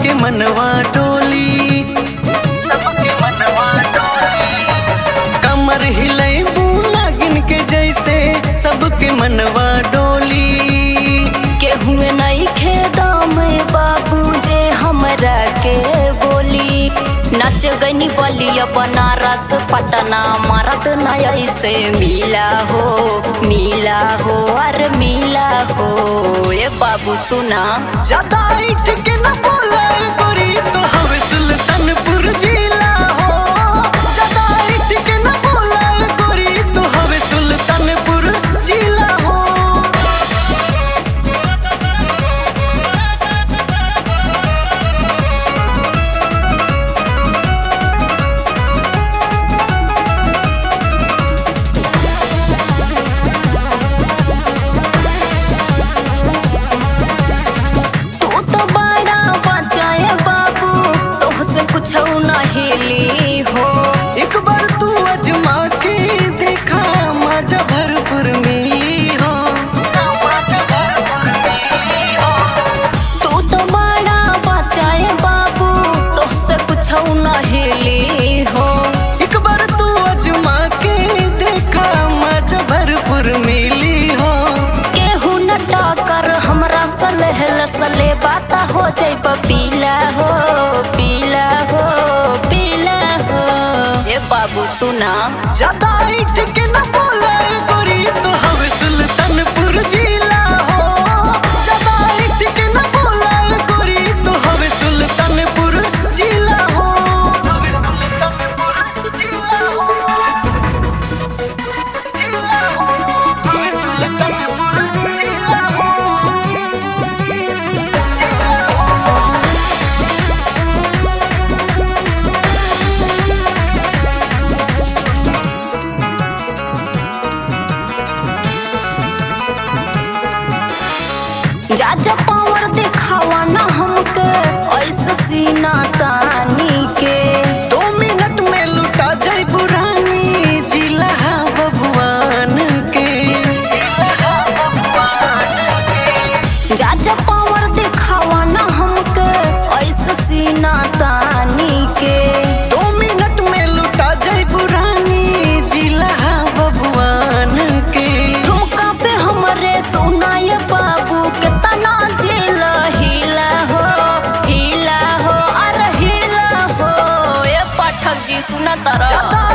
सबके मनवा डोली सबके मनवा डोली कमर हिलैबू नागिन के जैसे सबके मनवा डोली केहुए नहीं खेदम बाबू जे हमरा के बोली नच गनी बलिया बनारस पटना मरद नय से मिला हो मिला हो अरे मिला हो ए बाबू सुना ज्यादा इठ के न बोला गोरी तो हवे सुल्तानपुर जिला हो ज्यादा इठ के न बोला गोरी तो हवे सुल्तानपुर जिला हो तू तो बड़ा बचाए बाबू तोहसे कुछ न हिली हो एक बार तू अजमा के देखा मजा भरपूर मिली हो मजा भरपूर मिली हो तू तो बड़ा बचाए बाबू तोहसे कुछ न हिली हो एक बार तू अजमा के देखा मजा भरपूर मिली हो केहू न टकर हमरा सलेहल सले बात हो जाई पीला हो पीला हो पीला हो ए बाबू सुना ज्यादा इठ के न बोला गोरी तो हवे सुल्तानपुर जिला हो ज्यादा इठ के न बोला गोरी तो हवे सुल्तानपुर जिला हो हवे सुल्तानपुर जिला हो जिला हो हवे सुल्तानपुर जिला हो जिला हो जा जा पावर दिखावा ना हमके ऐसे सीना तानी के दो मिनट में लुटा जाए बुरानी जिला बबुआन के जिला बबुआन के जा जा पावर दिखावा ना हमके ऐसे सीना तानी के दो मिनट में लुटा जाए बुरानी जिला बबुआन के ठुमका पे हमरे सुनाय बाबू के तना जेल हिला हो हिला हो अरे हिला हो ए पाठक जी सुना तारा ज्यादा